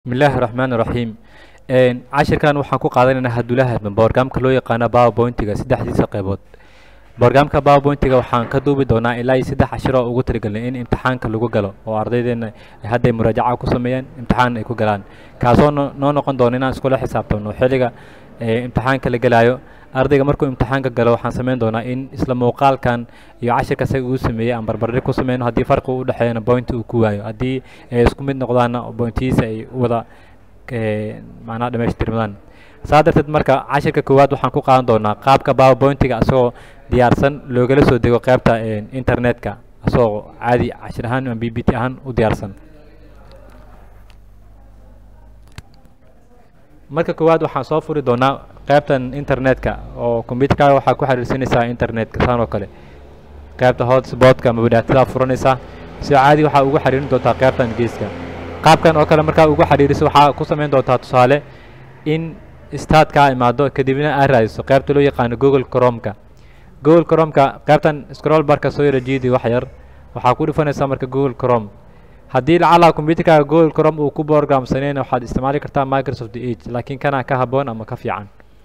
bismillaahi raxmaani raxiim cashirkan waxaan ku qaadanaynaa hadulaha borgamka loo yaqaano powerpointiga saddexdiisa qeybood borgamka powerpointiga waxaan ka duubi doonaa ilaa iyo saddex cashir oo ugu talagelnay in imtixaanka lagu galo oo ardaydeena hadday muraajaca ku sameeyaan imtixaan ay ku galaan kaasoo no- noo noqon doona inaan iskula xisaabtamno xilliga ee imtixaanka la gelaayo ardayga markuu imtixaanka galo waxaan sameyn doonaa in isla muuqaalkan iyo cashirka isaga uu sameeyey aan barbardhig ku sameyno haddii farqi u dhexeeyana point uu ku waayo haddii ay isku mid noqdaana pointihiisa ay u wada ee, macnaha dhamaystirmadaan saa darteed marka cashirka koowaad waxaan ku qaadan doonaa qaabka powerpointiga asagoo diyaarsan loogala soo dego qaybta ee, internetka asagoo caadi cashir ahaan ama b b t ahaan u diyaarsan marka koowaad waxaan soo furi doonaa qaybtan internetka oo computerkaaga waxaa ku xiriirsanaysaa internetka saan oo kale qaybta hotspotka ama wadaatada furanaysaa si caadi waxaa ugu xiriirin doontaa qaybtan geeska qaabkan oo kale markaa ugu xiriiriso waxaa ku samayn doontaa tusaale in startkaa imaado kadibna aad raadiso qaybta loo yaqaano google chromeka google chromeka qaybtan scroll barka soo yara jiidi wax yar waxaa ku dhufanaysaa marka google chrome haddii lacala computerkaaga google chrome uu ku programsaneen waxaad isticmaali kartaa microsoft edge laakiin kana ka haboon ama ka fiican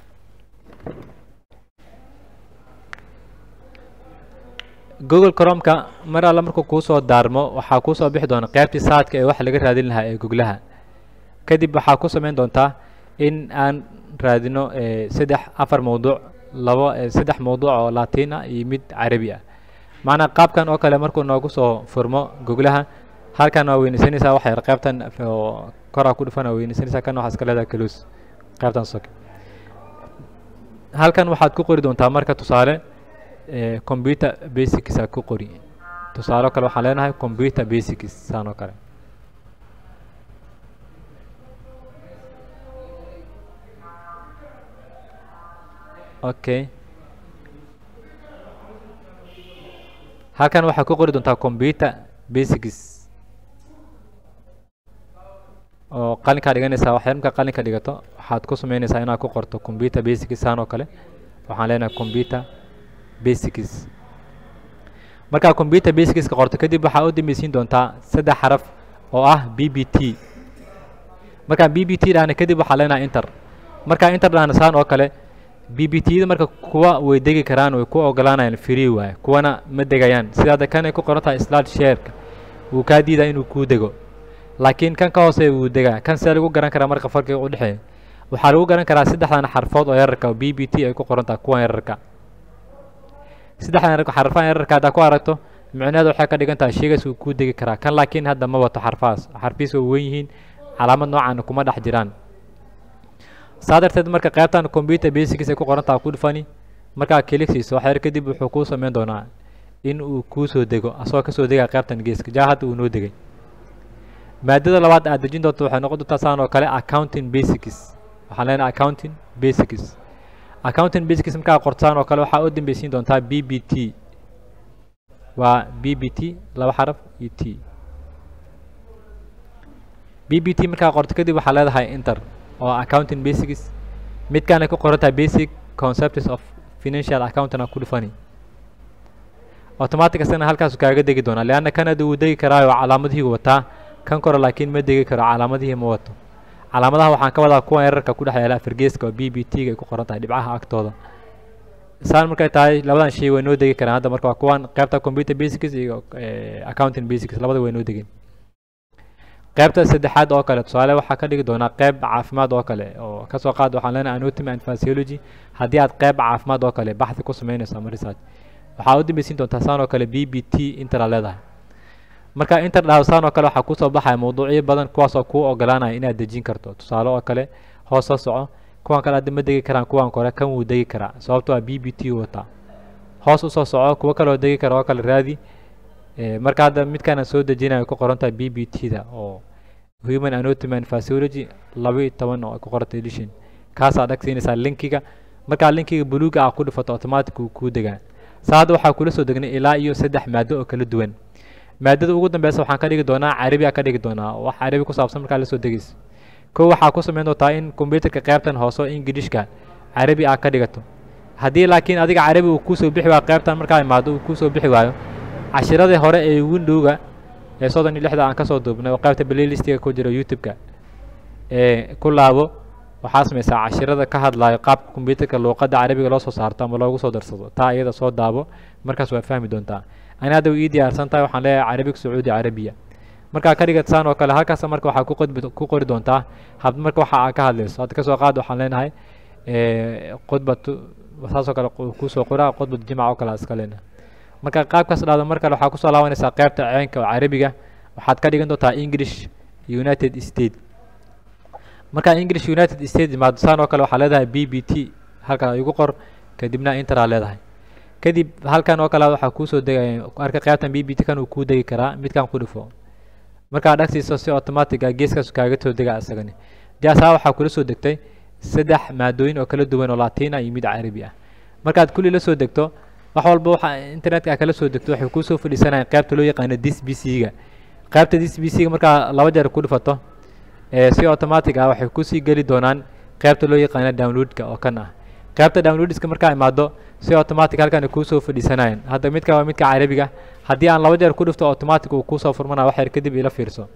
google chromeka mar alla markuu kuusoo daarmo waxaa kuusoo bixi doona qaybtii saadka ee wax laga raadin lahaa ee goglaha kadib waxaa ku samayn doontaa in aan raadino eh, saddex afar mawduuc labo eh, saddex mawduuc oo latiin ah iyo mid carabi ah macnaa qaabkan oo kale markuu noogu soo furmo goglaha halkan waa weynaysanaysaa wax yar qaybtan oo koraa ku dhufan waa weynaysanaysaa kan waxaa iska leedahay kaluus qaybtan soke halkan waxaad ku qori doontaa marka tusaale eh, computer basics aa ku qori tusaale kale waxaan leenahay computer basics saan oo kale okay halkan waxaa ku qori doontaa computer basics oo qalinkaa dhiganaysaa wax yar markaa qalinka dhigato waxaad ku sameynaysaa inaad ku qorto computer basics saan oo kale waxaan leenahay computer basics markaa computer basicska qorto kadib waxaa u dambaysiin doontaa saddex xaraf oo ah b b t markaan b b t dhahna kadib waxaa leenahay inter markaa inter dhahna saan oo kale b b t da marka kuwa way degi karaan way ku ogolaanayaan free waaye kuwana ma degayaan sidaada kan ay ku qoran tahay slide shareka wuu kaa diidaa inuu kuu dego laakiin kan ka hooseeya wuu degaa kan see lagu garan karaa marka farqiga u dhexeeya waxaa lagu garan karaa saddexdan xarfood oo yararka oo b b t ay ku qoran tahay kuwan yararka saddexdan yararka xarfahan yararka haddaa ku aragto micnaheedu waxay ka dhigan tahay sheygaas wuu kuu degi karaa kan laakiin hadda ma wato xarfahaas xarfihiis way weyn yihiin calaamad noocaana kuma dhex jiraan saa darteed marka qaybtan computer basics ay ku qoran tahay ku dhufani markaa kiligsiiso wax yar kadib wuxuu kuu sameyn doonaa in uu kuu soo dego asagoo kasoo degaya qaybtan geeska jaa hadda uu noo degay maadada labaad aad dejin doonto waxay noqon doontaa saan oo kale accounting basics waxaan leenahay accounting basics accounting basics markaa qortaan oo kale waxaa u dambeysiin doontaa b b t waa b b t laba xaraf iyo t b b t markaa qorto kadib waxaa leedahay inter oo accounting basics midkaana ku qoran tahay basic concepts of financial accounting aa ku dhufani automatic asagana halkaasu kaaga degi doonaa leanna kan hadda wuu degi karaayo calaamadihii wataa kan kore laakiin ma degi karo calaamadihii ma wato calaamadaha waxaan ka wadaa kuwan yararka ku dhex yaala afargeeska oo b b t ga ay ku qoran tahay dhibcaha agtooda saan markay tahay labadan shay way noo degi karaan hadda marka waa kuwan qaybta computer basics iyo eh, accounting basics labada way noo degeen qaybta saddexaad oo kale tusaale waxaa ka dhigi doonaa qayb caafimaad oo kale oo kasoo qaad waxaan leenahay anatomy and physiology haddii aad qayb caafimaad oo kale baxthi ku sameynayso ama research waxaa u dambeysiin doontaa saan oo kale b b t intera leedahay marka inter dhahdo saan oo kale waxaa kusoo baxaya mawduucyo badan kuwaasoo kuu ogolaanaya inaad dejin karto tusaale oo kale hoos soo soco kuwan kale hadda ma degi karaan kuwan kore kan wuu degi karaa sababto waa b b t wataa hoos usoo soco kuwo kale oo degi kara oo kale raadi Eh, marka hadda midkaan aan soo dejinayo ku qoran tahay b b t da oo human anatomy and physiology laba iyo toban oo ay ku qorantay edition kaasaa dhag siinaysaa linkiga markaa linkiga buluuga ah ku dhufato automatic uu kuu degaa saa hadda waxaa kula soo degnay ilaa iyo saddex maado oo kala duwan maadada ugu dambeysa waxaan ka dhigi doonaa carabi aa ka dhigi doonaa wax carabi ku saabsan markaa lasoo degeyso kow waxaa ku samayn doontaa in computerka qaybtan hoose oo ingilishka carabi aa ka dhigato haddii laakiin adiga carabi uu kuusoo bixi waayo qaybtan markaa imaado uu kuusoo bixi waayo cashiradii hore ee windowga ee soddon iyo lixda aan kasoo duubnay oo qaybta playlistiga ku jira youtube-ka ee ku laabo waxaa sameysaa cashirada ka hadlayo qaabka kombyuutarka luuqadda carabiga loo soo saarto ama loogu soo darsado taa iyada soo daabo markaas waa fahmi doontaa ani hadda way ii diyaarsan tahay waxaan leeyahay carabiga sacuudi carabiya markaa ka dhigad saan oo kale halkaas marka waxaa ku qodbi ku qori doontaa hab marka waxa aa ka hadlayso hadda kasoo qaad waxaan leenahay khudbatu saasoo kale kusoo qoraa khudbatu jimca oo kale iska leenahay marka qaabkaas dhahdo mar kale waxaa kusoo laabanaysaa qaybta ceenka oo carabiga waxaad ka dhigan doontaa english united state markaa english united state imaado saan oo kale waxaa leedahay b b t halkan igu qor kadibna interaa leedahay kadib halkan oo kale waxaa kuusoo degaya arka qaybtan b b t kan uu kuu degi karaa midkan ku dhifo markaad dhagsiiso si automatic ah geeskaas kaaga soo dega isagani jaasaa waxaa kula soo degtay saddex maadooyin oo kala duwan oo latina iyo mid carabi ah markaad kulli la soo degto wax walba waxa internetka a kala soo degto waxay kuusoo fadhiisanayaan qaybta loo yaqaano dis b c ga qaybta dis b c ga markaa laba jeer ku dhifato si automatic ah waxay kusii geli doonaan qaybta loo yaqaano downloadka oo kan ah qaybta downloadska markaa imaado si automatic halkan kuusoo fadhiisanayaan hadda midka waa midka carabiga haddii aan laba jeer ku dhifto automatic uu kuusoo furmanaya wax yar kadib ila fiirso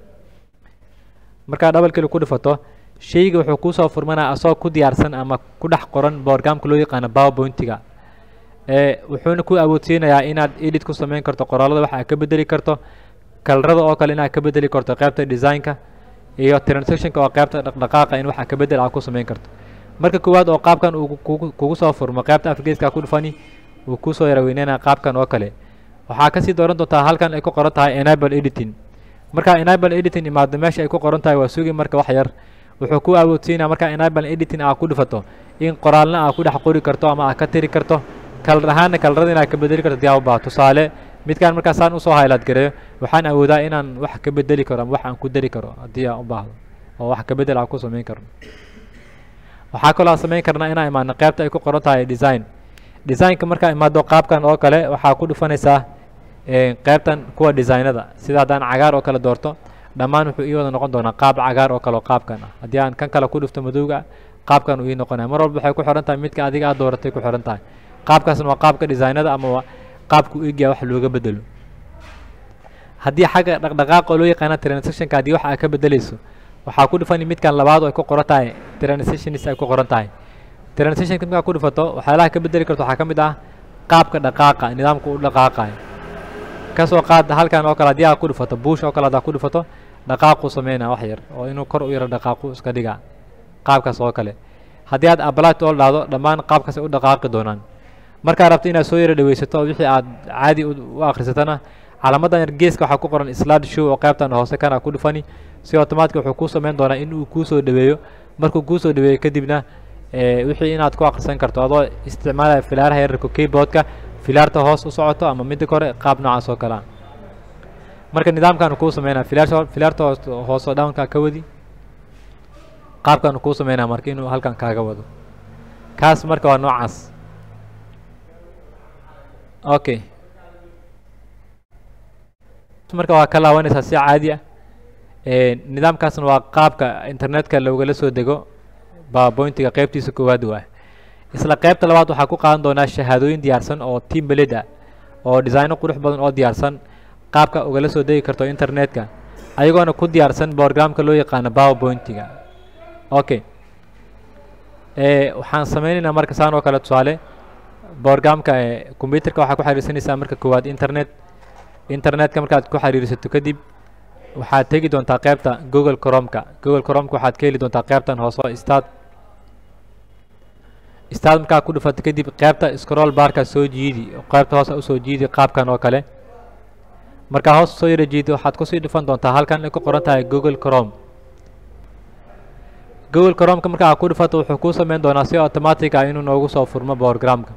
markaa double kili ku dhifato shayga wuxuu kuusoo furmanaya asagoo ku diyaarsan ama ku dhex qoran borgamka loo yaqaano powerpointiga wuxuuna ku awoodsiinayaa inaad edit ku samayn karto qoraalada waxa aad ka bedeli karto kalarada oo kale inaad ka bedeli karto qaybta designka iyo transactionka oo qaybta dhaqdhaqaaqa in waxa ka bedel aad ku samayn karto marka koowaad oo qaabkan uu kugu soo furmo qaybta afrigeeska ku dhufani uu kusoo yaraweyneenaya qaabkan oo kale waxaa kasii dooran doontaa halkan ay ku qoran tahay enable editing markaa enable editing imaado meesha ay ku qoran tahay waa sugi marka wax yar wuxuu ku awoodsiinaya markaa enable editing aa ku dhifato in qoraalna aa ku dhex qori karto ama aa ka tiri karto kalar ahaana kalarada inaad ka bedeli karto hadii aa u baaha tusaale midkaan markaa saan usoo highlight gareeyo waxaan awoodaa inaan wax ka bedeli karo ama wax aan ku dari karo haddii aan u baahdo oo wax ka bedel aan ku samayn karno waxaa kaloo aan samayn karnaa inaan imaano qaybta ay ku qoran tahay design designka markaa imaado qaabkan oo kale waxaa ku dhufanaysaa qaybtan kuwa designada sida haddaan cagaar oo kale doorto dhammaan wuxuu ii wada noqon doonaa qaab cagaar oo kale oo qaabkan ah haddii aan kan kale ku dhufto madowga qaabkan uu ii noqonaya mar walba waxay ku xiran tahay midka adiga aad dooratay ku xiran tahay qaabkaasna waa qaabka designada ama qaabka u egyaa wax looga bedelo haddii xagga dhaqdhaqaaqa oo loo yaqaana transactionka haddii wax aad ka bedeleyso waxaa ku dhufani midkan labaad oo ay ku qoran tahay transitionis ay ku qoran tahay transitionka markaa ku dhufato waxyaalaha ka bedeli karto waxaa ka mid ah qaabka dhaqaaqa nidaamka u dhaqaaqayo kasoo qaad halkan oo kale haddii aad ku dhufato buush oo kale haddaa ku dhufato dhaqaaquu sameynaya wax yar oo inuu kor u yaro dhaqaaqu iska dhiga qaabkaas oo kale haddii aad ablat oo dhahdo dhammaan qaabkaas ay u dhaqaaqi doonaan markaa rabto inaad soo yaro dhaweysato oo wixii aad caadi u akhrisatana calaamadan yar geeska waxaa ku qoran slide show oo qaybtan hoose kana ku dhufani si automatic wuxuu kuu samayn doonaa in uu kuusoo dhaweeyo markuu kuusoo dhaweeyo kadibna wixii inaad ku akhrisan karto adoo isticmaalaya filaaraha yararka keyboardka filaarta hoos u socoto ama midda kore qaab noocaas oo kalea marka nidaamkan kuu sameynaya filaar filaarta hoos hoosoo downka ka wadi qaabkan kuu sameynaya marka inuu halkan kaaga wado kaas marka waa noocaas okay marka waa ka laabanaysaa si caadi ah nidaamkaasna waa qaabka internetka loogala soo dego powerpointiga qaybtiisa koowaad waa isla qaybta labaad waxaa ku qaadan doonaa shahaadooyin diyaarsan oo team beled ah oo designo qurux badan oo diyaarsan qaabka ugala soo degi karto internetka ayagoona ku diyaarsan borogramka loo yaqaano powerpointiga okay waxaan sameynaynaa marka saan oo kale tusaale borogramka combyuterka waxaa ku xiriirsanaysaa marka koowaad internet internetka markaad ku xiriirsato kadib waxaad tegi doontaa qaybta google cromka google cromka waxaad ka heli doontaa qaybtan hoose start start markaa ku dhufato kadib qaybta scroll barka soo jiidi qaybta hoose usoo jiidi qaabkan oo kale markaa hoos soo yara jiidi waxaad kusii dhufan doontaa halkan ay ku qoran tahay google crom google cromka markaa ku dhufato wuxuu kuu sameyn doonaa si automatic ah inuu noogu soo furmo borogramka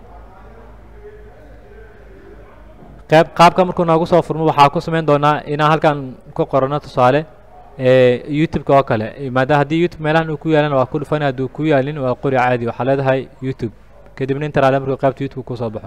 qayb qaabka markuu noogu soo furmo waxaa ku sameyn doonaa inaan halkan ku qorano tusaale youtube-ka oo kale maadaama haddii youtube meelahan uu ku yaalan waa ku dhufani hadduu ku yaalin waa qori caadi waxaa leedahay youtube kadibna inta raale markuu qaybta youtube kusoo baxo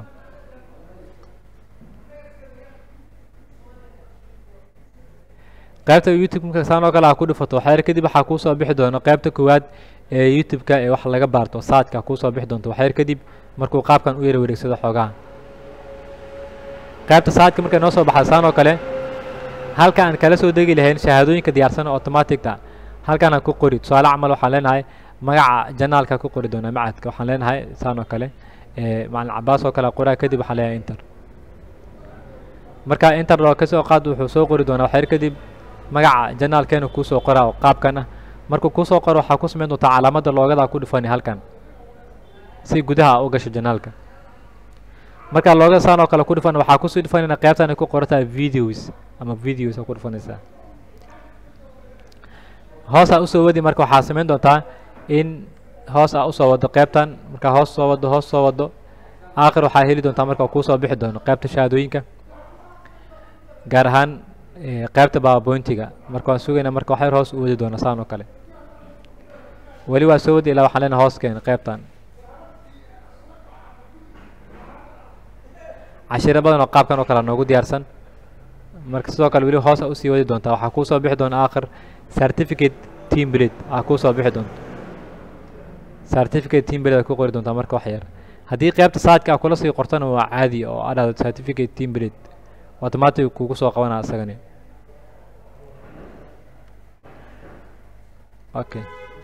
qaybta youtube marka saan oo kale aa ku dhufato waxyar kadib waxaa kuusoo bixi doona qaybta koowaad ee youtube-ka ee wax laga baarto saadka kuusoo bixi doonto waxyar kadib markuu qaabkan u yara wareegsado xoogaha qaybta saadka markay noo soo baxda saan oo kale halka aan kala soo degi lahayn shahaadooyinka diyaarsan oo automaticta halkan aan ku qori tusaale camal waxaan leenahay magaca janaalka ku qori doonaa macadka waxaan leenahay saan oo kale macalin cabaas oo kale qoraa kadib waxaan leenahay inter marka inter oo kasoo qaad wuxuu soo qori doonaa waxyar kadib magaca janaalkeena kuusoo qoraa qaabkan ah markuu kuusoo qoro waxaa ku samayn doontaa calaamada loogada ku dhufani halkan si gudaha u gasho janaalka markaa loogada saan oo kale ku dhufan waxaa kusii dhufanayna qaybtan ay ku qorantahay videos ama videos ku dhufanaysaa hoos aa usoo wadi marka waxaa samayn doontaa in hoos aa usoo wado qaybtan markaa hoos soo wado hoos soo wado aakhir waxaa heli doontaa marka kuusoo bixi doono qaybta shahaadooyinka gaar ahaan qaybta baabointiga marka waan sugaynaa marka waxyar hoos u wadi doona saan oo kale weli waa soo wadi ilaa waxaan leenahay hoos keen qaybtan cashiro badan oo qaabkan oo kale noogu diyaarsan marka sidoo kale weli hoos a usii wadi doontaa waxaa kuusoo bixi doona aakhir certificate team blade aa kuusoo bixi doonta certificate team blade aa ku qori doontaa marka wax yar haddii qaybta saadka a kula sii qortana waa caadi oo aa dhahdo certificate team blade automatic kugu soo qabanaa isagani okay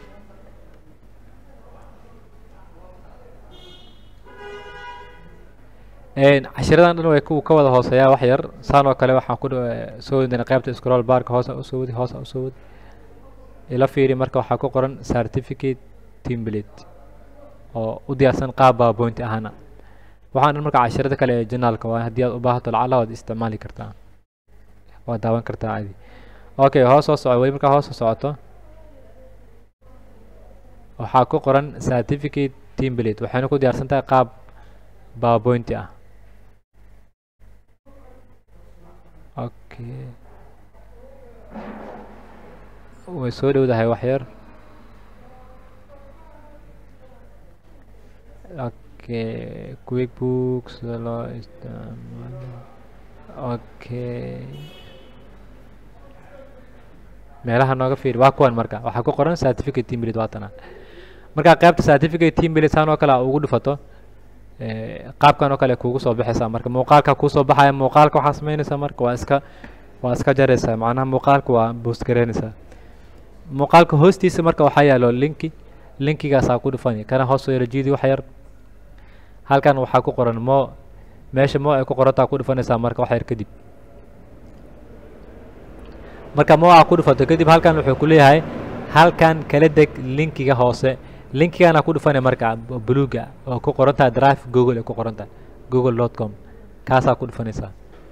cashiradan dhan way ku ka wada hooseeyaa wax yar saan oo kale waxaan ku soo wadina qaybta scroll barka hoosa usoo wadi hoosa usoo wadi ila fiiri marka waxaa ku qoran certificate template oo u diyaarsan qaab baaboint ahana waxaan dhan marka cashirada kale ee janaalka waa haddii aad u baahato lacala waad isticmaali kartaa waad daawan kartaa caadi okay hoos soo soco weli markaa hoos soo socoto waxaa ku qoran certificate template waxayna ku diyaarsan tahay qaab baabointi ah okay way soo dhowdahay wax yar okay quick book sida loo isticmaalo okay meelaha nooga fiiri waa kuwan marka waxaa ku qoran certificate team lead waatana markaa qaybta certificate team lead saan oo kale aa ugu dhufato qaabkan oo kale kugu soo baxaysaa marka muuqaalka kuusoo baxaya muuqaalka waxaa samaynaysaa marka waa iska waa iska jaraysaa macnaha muuqaalka waa boost garaynaysaa muuqaalka hoostiisa marka waxaa yaalo linki linkigaasaa ku dhufani kana hoos soo yara jiidi wax yar halkan waxaa ku qoran mo meesha mo ay ku qorantaa ku dhufanaysaa marka wax yar kadib marka mo aa ku dhufato kadib halkan wuxuu ku leeyahay halkan kala deg linkiga hoose linkigana ku dhufanay marka buluuga oo ku qorantaha drive google ay ku qorantaha google dot com kaasaa ku dhufanaysaa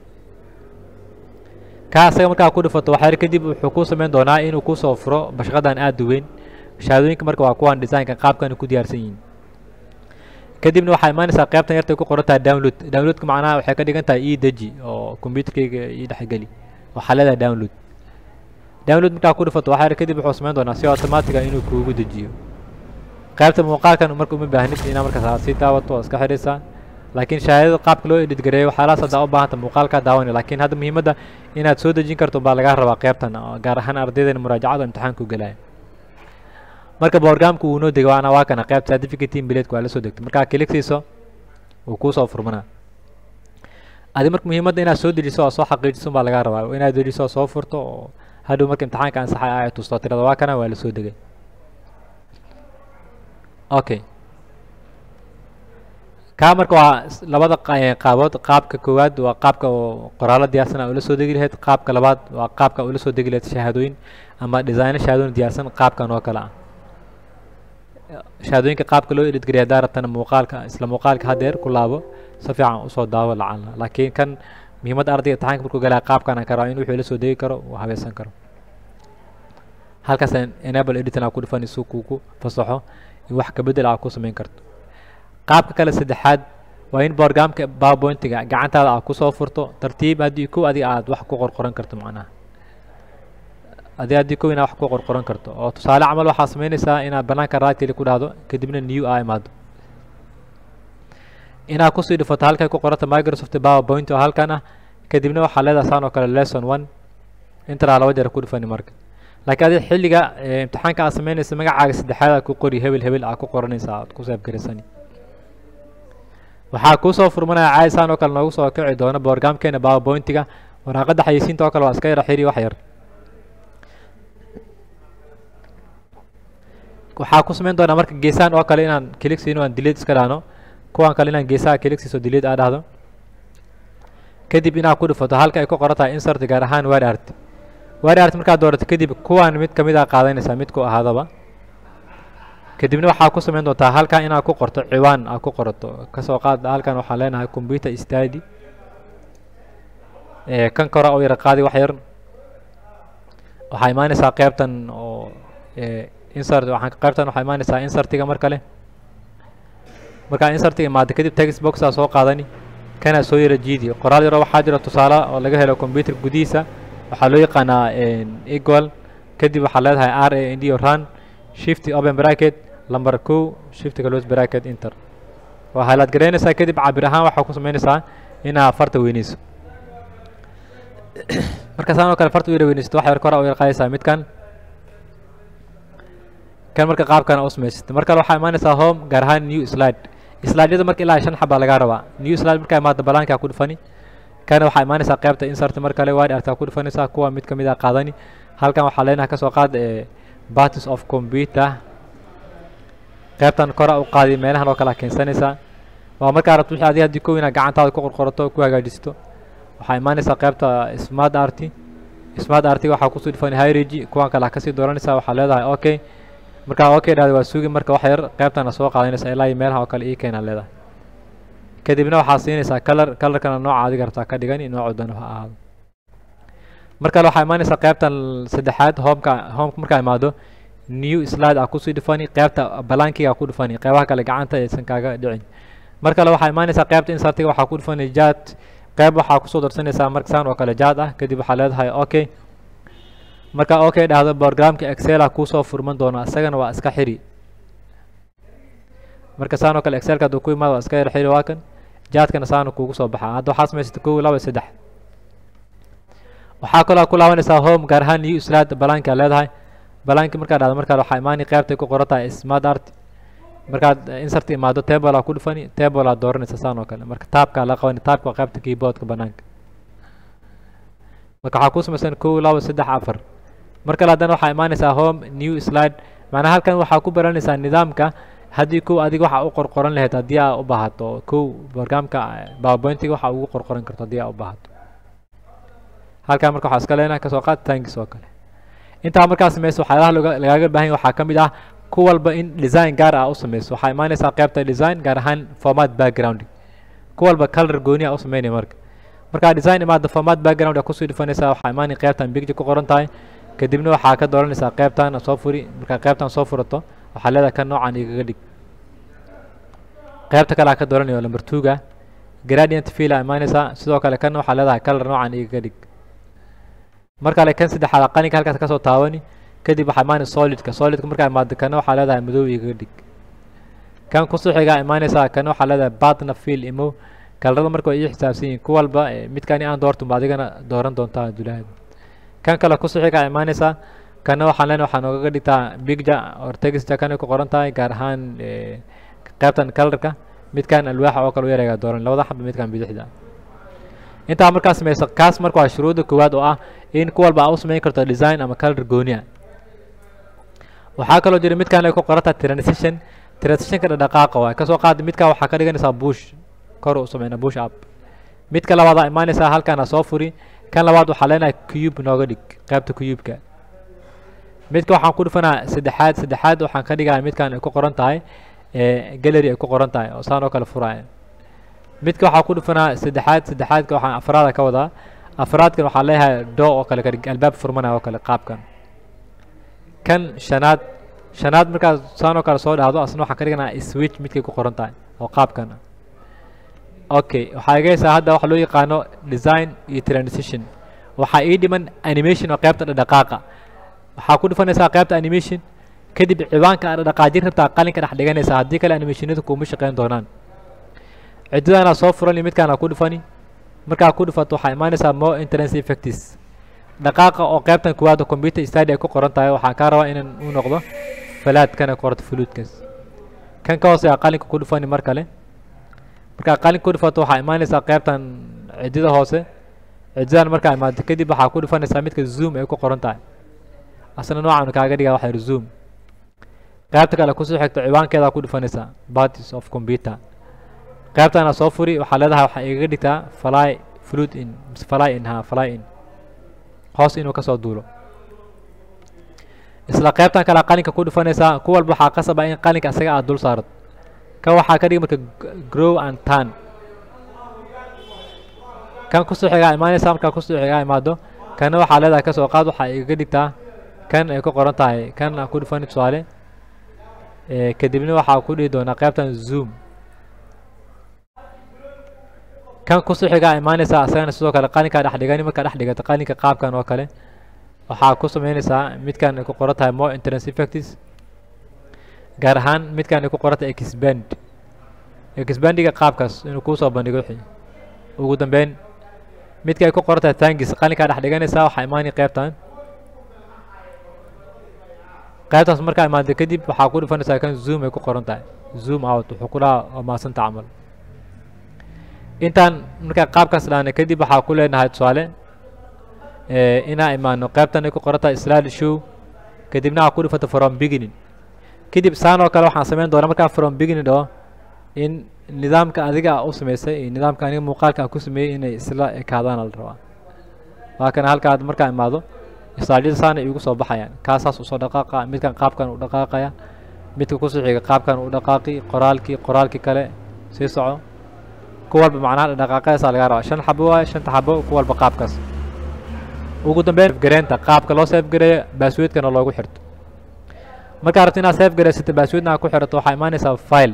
kaa asaga markaa ku dhufato waxyar kadib wuxuu ku samayn doonaa inuu kusoo furo bashaqadan aada u weyn shahaadooyinka marka waa kuwan designka qaabkan ku diyaarsan yihiin kadibna waxaa imaanaysaa qaybtan yartay ku qoran tahay download downloadka macnaha waxay ka dhigan tahay ii deji oo computerkayga ii dhexgeli waxaa leedahay download download markaa ku dhufato waxyar kadib wuxuu samayn doonaa si automatiga inuu kuugu dejiyo qaybta muuqaalkan marka uma baahnid inaa markaas sii daawato oo iska xidhaysaa laakiin shahaadada qaabka loo edit gareeyo waxyaalahaas haddaa u baahanta muuqaalkaa daawanaya laakiin hadda muhiimadda inaad soo dejin karto baa lagaa rabaa qaybtan gaar ahaan ardaydan muraajacada imtixaanku galaya marka borgamka wuu noo degay waana waa kana qaybta certificate team bileedka waa la soo degtay markaa kiligsiiso wuu kuusoo furmanaa adi marka muhiimadda inaad soo dejiso oo soo xaqiijiso baa lagaa rabaa inaad dejiso oo soo furto oo hadhow marka imtixaanka ansaxay ay tusto tirada waa kana waa la soo degay okay kaa marka waa labada qaabood qaabka koowaad waa qaabka qoraalo diyaarsan ula soo degi lahayd qaabka labaad waa qaabka ula soo degi lahayd shahaadooyin ama designo shahaadooyin diyaarsan qaabkan oo kale ah shahaadooyinka qaabka loo editgariya haddaa rabtana muuqaalka isla muuqaalka haddeer ku laabo si fiican usoo daawo lacala laakiin kan muhiimadda ardayga imtixaanka markuu galaya qaabkan ka rabaa in wuxuu la soo degi karo uu habeesan karo halkaas enable editing aa ku dhufan isuu kugu fasaxo in wax kabedel aa ku samayn karto qaabka kale saddexaad waa in borgamka powerpointiga gacantaada aad kusoo furto tartiib haddii kow adiga aad wax ku qorqoran karto macnaha adi haddii kow inaad wax ku qorqoran karto oo tusaale camal waxaa samaynaysaa inaad banaanka raatili ku dhahdo kadibna new aa imaado inaad kusii dhifato halkay ku qoranta microsoft powerpoint oo halkan ah kadibna waxaa leedahay saan oo kale lesson one intaraa laba jeer ku dhifani marka laakiin adi xilliga imtixaanka aad samaynaysa magacaaga saddexaad aad ku qori hebel hebel aad ku qoranaysaa aad ku saafgaraysani waxaa kuusoo furmanaya caadi saan oo kale noogu soo kici doona borgamkeena powerpointiga waraaqadda xayeysiinta oo kale waa iska yara xiri wax yar waxaa ku samayn doonaa marka geesahan oo kale inaan kilig siino aan delete iska dhahno kuwan kale inaan geesaha kilig siiso delete aa dhahdo kadib inaad ku dhufato halka ay ku qoran tahay insert gaar ahaan word art word art markaad doorato kadib kuwan mid kamid a qaadanaysaa mid ku ahaadaba kadibna waxaa ku samayn doontaa halkan inaad ku qorto ciwaan aad ku qorato kasoo qaad halkan waxaan leenahay computer study kan kore oo yara qaadi wax yar waxaa imaanaysaa qeybtan oo insert waxaan qeybtan waxaa imaanaysaa insertiga mar kale markaa insertiga imaado kadib text boxaa soo qaadani kana soo yara jiidi qoraal yaro waxaa jira tusaale oo laga helo computer gudihiisa waxaa loo yaqaanaa equal kadib waxaa leedahay r a n d o run shift open bracket lamber two shift close bracket enter waa highlight garaynaysaa kadib cabir ahaan waxaa ku samaynaysaa inaa farta weyneyso marka saan oo kale farta u yara weyneysato wax yar kora u yar qaadaysaa midkan kan marka qaabkan u samaysata mar kale waxaa imaanaysaa home gaar ahaan new slide slideyada marka ilaa shan xabaa lagaa rabaa new slide markaa imaado balaankaa ku dhufani kana waxaa imaanaysaa qaybta insert mar kale wide artaa ku dhufanaysaa kuwa mid kamid a qaadani halkan waxaa leenahay kasoo qaad parties of computer qaybtan kora u qaadi meelahan oo kale keensanaysaa waa markaa rabto wixii adiga haddii kow inaad gacantaada ku qorqorato ku hagaajisto waxaa imaanaysaa qaybta smart art smart artiga waxaa kusoo dhufani hierarchy kuwan kale kasii dooranaysaa waxaa leedahay okay markaa okay dhahda waa sugi marka wax yar qaybtana soo qaadanaysaa ilaa iyo meelaha oo kale ii keenaa leedahay kadibna waxaa siinaysaa color colorkana nooca adiga rabtaa ka dhigani noocu dana ha ahaado mar kale waxaa imaanaysaa qaybtan saddexaad homeka homeka markaa imaado new slide aa kusii dhufani qaybta balankiga ku dhufani qaybaha kale gacanta aysan kaaga dhicin mar kale waxaa imaanaysaa qaybta insertiga waxaa ku dhufani jad qayb waxaa kusoo darsanaysaa marksaan oo kale jad ah kadib waxaa leedahay okay markaa okay dhahdo programka excel a kuusoo furman doona isagana waa iska xiri marka saan oo kale excelka hadduu ku imaado waa iska yar xiri waa kan jaadkana saana kuugu soo baxaa hadda waxaa samaysata kow laba saddex waxaa kaloo ku laabanaysaa home gaar ahaan new slide balaanka leedahay balaanki markaa dhahdo markaa waxaa imaani qaybtay ku qoran tahay smart art markaad insert imaado table aa ku dhufani table aa dooranaysa saan oo kale marka taabka la qabani taabka waa qaybta keyboardka banaanka marka waxaa ku samaysan kow laba saddex afar mar kale haddana waxaa imaanaysaa home new slide macnaha halkan waxaa ku baranaysaa nidaamka haddii kow adiga waxa u qorqoran lahayd haddii aa u baahato kow programka powerpointiga waxa ugu qorqoran karto haddii aa u baahato halkan marka waxaa iska leenahay kasoo qaad tankis oo kale intaa markaa samayso waxyaalaha loga lagaaga baahan yahay waxaa ka mid ah ku walba in design gaar ah u samayso waxaa imaanaysaa qaybta design gaar ahaan format background ku walba color gooni ah u sameynaya marka markaa design imaada format background aa kusii dhufanaysaa waxaa imaanaya qaybtan picture ku qoran tahay kadibna waxaa ka dooranaysaa qaybtan soo furi markaa qaybtan soo furato waxaa leedahay kan noocan igaga dhig qaybta kale aa ka dooranaya number two-ga gradient fill aa imaanaysaa sidoo kale kan waxaa leedahay color noocan igaga dhig mar kale kan saddexaad qalinka halkaas kasoo taabani kadib waxaa imaanaya solidka solidka markaa imaado kana waxaa leedahay madow igaga dhig kan kusoo xigaa imaanaysaa kana waxaa leedahay batna fill imo kalarada marka way ii xisaabsan yihiin ku walba midkani aan doortunba adigana dooran doontaa dulaheed kan kale kusoo xigaa imaanaysaa kana waxaan leenahay waxaa noogaga dhigtaa picture or texture kana ku qoran tahay gaar ahaan qaybtan colorka midkan alwaaxa oo kale u yareegaa dooran labada xaba midkan bidixda intaa markaa samayso kaas marka waa shuruudda koowaad oo ah in ku walba aa u samayn karto design ama color goonia waxaa kaloo jira midkan ay ku qoran tahay transition transitionka dhaqdhaqaaqa waay kasoo qaada midkan waxaa ka dhiganaysaa bush kor u sameyna bush up midka labaadaa imaanaysaa halkaana soo furi kan labaad waxaa leenahay cube nooga dhig qaybta cube-ka midka waxaan ku dhufanaa saddexaad saddexaad waxaan ka dhigaa midkan ay ku qoran tahay gallery ay ku qoran tahay oo saan oo kale furaya midka waxaa ku dhufanaa saddexaad saddexaadka waxaan afraada ka wadaa afraadkan waxaa leeyahay doo oo kale kadhig albaab furmanaya oo kale qaabkan kan shanaad shanaad markaad saan oo kale soo dhahdo asna waxaan ka dhiganaa switch midkay ku qoran tahay oo qaabkan okay waxaa egaysaa hadda waxa loo yaqaano design iyo transition waxaa ii dhiman animation oo qaybta dhaqdhaqaaqa waxaa ku dhufanaysaa qaybta animation kadib ciwaanka aad dhaqaajin rabtaa qalinka dhex dhiganaysaa haddii kale animationada kuuma shaqeyn doonaan ciddadaana soo furani midkaana ku dhufani markaa ku dhufato waxaa imaanaysaa more entrance effects dhaqaaqa oo qaybtan kuwaad computer study ay ku qoran tahay waxaa kaa rabaa inaan u noqdo falaadkana qorto fuluudkaas kan ka hoose qalinka ku dhufani mar kale markaa qalinka ku dhufato waxaa imaanaysaa qaybtan ciddida hoose ciddidan markaa imaado kadib waxaa ku dhufanaysaa midka zoom ay ku qoran tahay asna noocan kaaga dhigaa waxaa zoom qaybta kale kusoo xigto ciwaankeeda ku dhufanaysaa parties of computer qaybtana soo furi waxaa leedahay waxaa igaga dhigtaa fly fluid in mise fly in ha fly in hoos inuu kasoo duulo isla qaybtan kale qalinka ku dhufanaysaa ku walba waxaa qasaba in qalinka isaga aad dul saarto kan waxaa ka dhigi marka grow and turn kan kusoo xigaa imaanaysa markaa kusoo xigaa imaado kana waxaa leedahay kasoo qaad waxaa igaga dhigtaa kan ay ku qoran tahay kan aan ku dhufani tusaale kadibna waxaa ku dhihi doonaa qaybtan zoom kan kusoo xigaa imaanaysaa isagana sidoo kale qalinkaa dhex dhigani markaa dhex dhigata qalinka qaabkan oo kale waxaa ku sameynaysaa midkan ay ku qoran tahay more entrance effects gaar ahaan midkan ay ku qoran tahay expand expandiga qaabkaas inuu kuusoo bandhigo wixii ugu dambeyn midka ay ku qoran tahay tangis qalinkaa dhex dhiganaysaa waxaa imaanaya qaybtan qaybtaas markaa imaado kadib waxaa ku dhufanaysaa kan zoom ay ku qoran tahay zoom out wuxuu ku dhaha waa maasanta camal intaan markaa qaabkaas dhaana kadib waxaa ku leenahay tusaale inaa imaano qaybtan ay ku qoran tahay slide show kadibna waxaa ku dhufata from beginning kadib saan oo kale waxaan samayn doonaa markaan from beginning dhaho in nidaamka adiga a u samaysay iyo nidaamka aniga muuqaalka aan ku sameeyey inay isla ekaadaana la rabaa waa kana halkaad markaa imaado slaadyada saana igu soo baxayaan kaasaas usoo dhaqaaqa midkan qaabkan u dhaqaaqaya midka kusoo xiga qaabkan u dhaqaaqi qoraalkii qoraalkii kale sii soco ku walba macnaha dhaqaaqadaasaa laga rabaa shan xabo waaye shanta xabo ku walba qaabkaas ugu dambeyn gareenta qaabka loo seef gareeyo baasweedkana loogu xirto markaa rabto inaad seef gareysata baasweedna aad ku xirato waxaa imaanaysaa file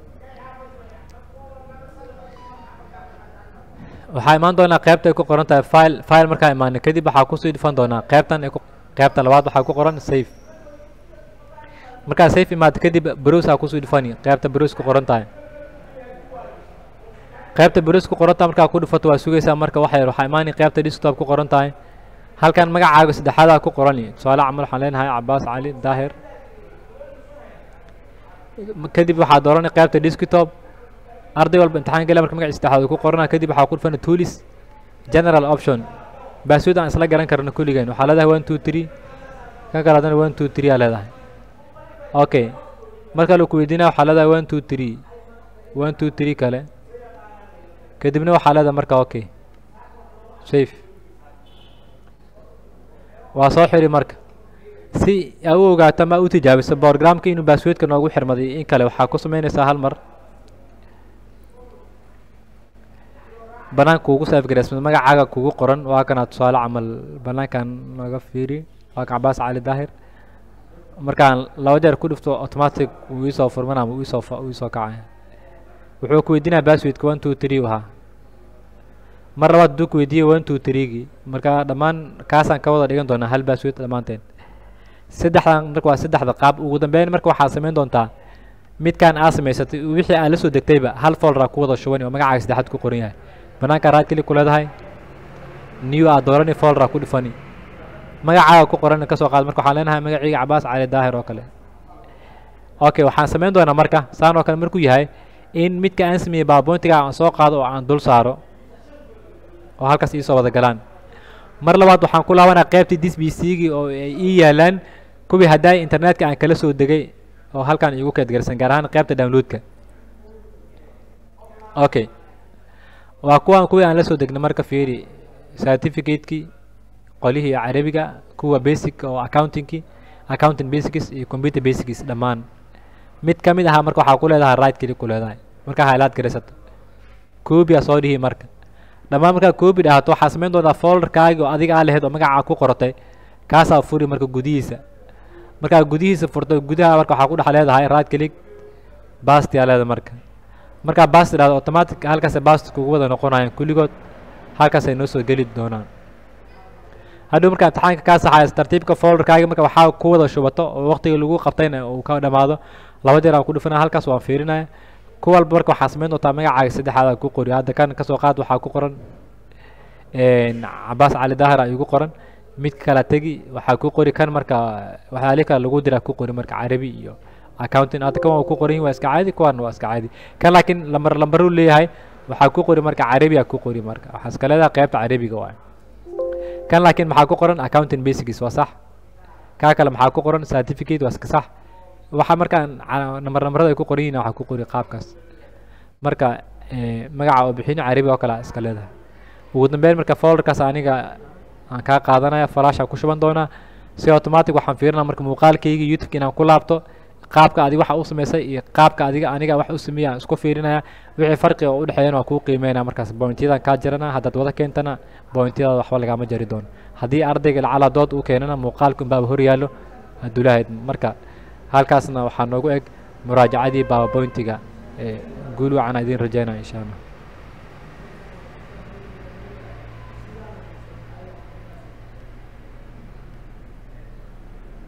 waxaa imaan doonaa qaybta ay ku qoran tahay file file markaa imaana kadib waxaa kusii dhufan doonaa qaybtan ay ku qaybta labaad waxaa ku qoran safe markaa safe imaado kadib browse aa kusii dhufani qaybta browse ku qoran tahay qaybta browse ku qoran tahay markaa ku dhufato waa sugaysaa marka waxa yar waxaa imaanaya qaybta desktop ku qoran tahay halkan magacaaga saddexaadaa ku qorani tusaale camal waxaan leenahay cabaas cali daahir kadib waxaa dooranay qaybta desktop arday walba imtixaan gala marka magaciisa saddexaad ku qorana kadib waxaa ku dhufana tools general option baaswood aan isla garan karno kulligeen waxaa leedahay one two three kan kale haddana one two three aa leedahay okay marka la ku weydiinaya waxaa leedahay one two three one two three kale kadibna waxaa leedahay marka okay safe waa soo xiri marka si aa u ogaato ama u tijaabiso borogramka inuu baasweedka noogu xirmaday in kale waxaa ku sameynaysaa hal mar banaanka kuugu saafgareysmad magacaaga kugu qoran waa kana tusaale camal banaankan naga fiiri waa kan cabaas cali daahir markaan laba jeer ku dhifto automatic wuu iisoo furman ama iisoo iisoo kacaya wuxuu ku weydiinaya basswedka one two three ahaa mar labaad hadduu ku weydiiyey one two threegii marka dhammaan kaasaan ka wada dhigan doonaa hal basswed dhammaanteen saddexdan marka waa saddexda qaab ugu dambeyn marka waxaa samayn doontaa midkaan aa samaysatay wixii aa la soo degtayba hal folder aa ku wada shubani oo magacaaga saddexaad ku qoran yahay banaanka raad keli ku leedahay new aad doorani folder aa ku dhifani magacaaga ku qoran kasoo qaad marka waxaan leenahay magaciiga cabaas cali daahir oo kale okay waxaan samayn doonaa marka saan oo kale markuu yahay in midka aan sameeyey baaboontiga aan soo qaado oo aan dul saaro oo halkaas iisoo wada galaan mar labaad waxaan ku laabanaa qaybtii dis b c-gii oo ay ii yaalaan kuwii haddaay internetka aan kala soo degay oo halkaan iigu keedgarsan gaar ahaan qaybta downloadka okay waa kuwaan kuwii aan la soo degnay marka fiiri certificate-kii qolihii carabiga kuwa basic oo accountingkii accounting basics iyo computer basics dhammaan mid ka mid ahaa marka waxaa ku leedahay right keli ku leedahay markaa highlight garaysato copy aa soo dhihi marka dhammaan markaa copy dhahato waxaa samayn doontaa folderkaagi oo adiga aa lahayd oo magacaa ku qoratay kaasaa furi marka gudihiisa markaa gudihiisa furto gudaha marka waxaa ku dhex leedahay right click basti aa leedahay marka markaa basti dhahdo automatic halkaasay basti kugu wada noqonayaan kulligood halkaasay noo soo geli doonaan hadhow markaa imtixaanka kaa saxays tartiibka folderkaagi marka waxaa ku wada shubato oo waqtiga lagu qabtayna uu ka dhammaado laba jeer aan ku dhufanaya halkaas waan fiirinaya ku walba marka waxaa samayn doontaa magacaaga saddexaad ku qori hadda kan kasoo qaad waxaa ku qoran cabaas cali daahir aa igu qoran mid kala tegi waxaa ku qori kan marka waxyaalihi kale lagu diraa ku qori marka carabi iyo accounting hadda kan waa ku qoran yihin waa iska caadi kuwan waa iska caadi kan laakiin lambar lambaruu leeyahay waxaa ku qori marka carabi aa ku qori marka waxaa iska leedahay qaybta carabiga waay kan laakiin maxaa ku qoran accounting basics waa sax kaa kale maxaa ku qoran certificate waa iska sax waxaa markaan cala- nambar nambarada ay ku qoran yihiin waxaa ku qori qaabkaas marka eh, magaca oo bixin carabi oo kale aa iska leedahay ugu dambeyn marka folderkaas aniga aan kaa qaadanaya falaasha ku shuban doonaa si automatic waxaan fiirinaa marka muuqaalkayga youtube inaan ku laabto qaabka adiga waxa u samaysay iyo qaabka adiga aniga wax u sameeya aan isku fiirinaya wixii farqiga oo u dhexeeyana waa kuu qiimeynaya markaas pointyadan kaa jarana haddaad wada keentana pointyadaada waxba lagama jari doono haddii ardayga lacala dood uu keenana muuqaalka unbaaba hor yaallo hadduu lahayd marka halkaasna waxaa noogu eg muraajacadii powerpointiga ee guul wacan idiin rajeynaya insha allah